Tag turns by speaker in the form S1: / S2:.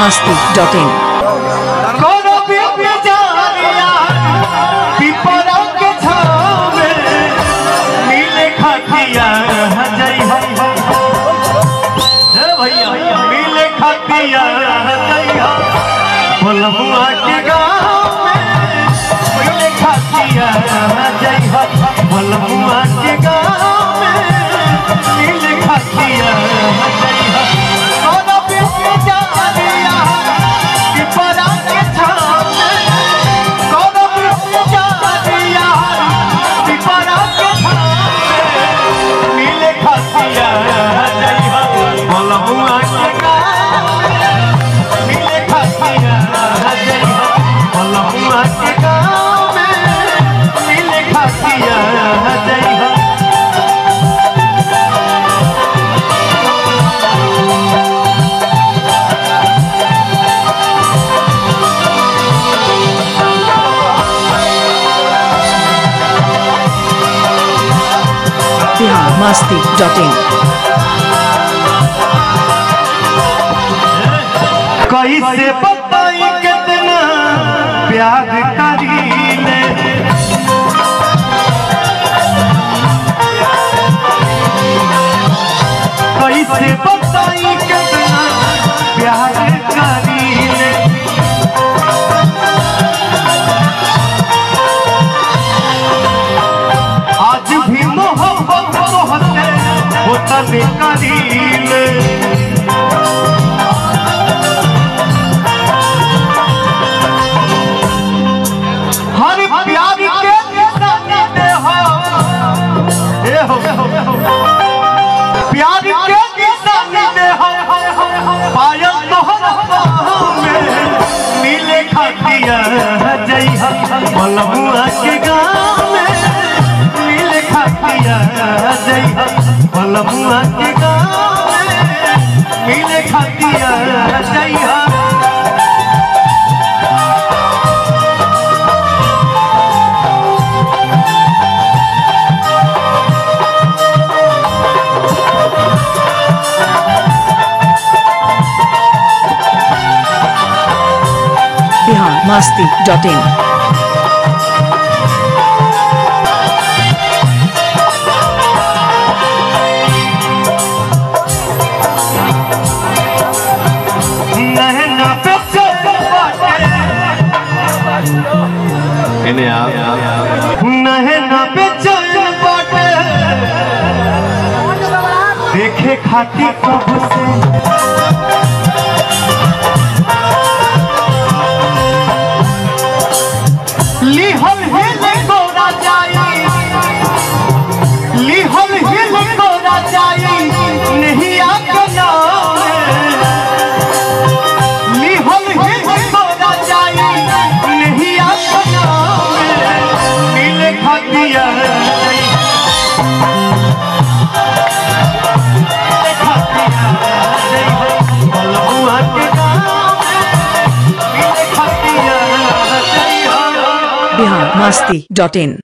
S1: masti.in.
S2: कोनो बिन जानिया पिपरा के छाव में मिले खातिया जय हो हे भैया मिले खातिया जय हो बोलबुआ के गाँव में मिले खातिया जय हो बोलबुआ के गाँव में मिले खातिया जय हो कोनो बिन जानिया पिपरा के छाव में कोनो बिन जानिया पिपरा के छाव में मिले खातिया जय हो बोलबुआ के गाँव में मिले खातिया जय हो बोलबुआ के गाँव में मिले खातिया जय हो
S1: Bihar masti.in.
S2: कैसे बताई कितना प्यार करीले कैसे बताई कितना प्यार करीले आज भी मोहब्बत होते होतने करीले हर प्यार के निशानी दे हो ए हो प्यार के निशानी दे हो पायल तोहर बाहों में मिले खातिया जय हो बलबुआ के गाँव में मिले खातिया जय हो बलबुआ के गाँव में मिले खातिया जय हो
S1: Bihar masti.in.
S2: नहना पे चल बाटे नहना पे चल बाटे देखे खाती कब से लिहल हिल गोरा जाई लिहल हिल गोरा जाई नहीं आके नाम लिहल हिल गोरा जाई नहीं आके नाम मिले खातिया बलुआ के गाँव में मिले खातिया
S1: Bihar masti.in.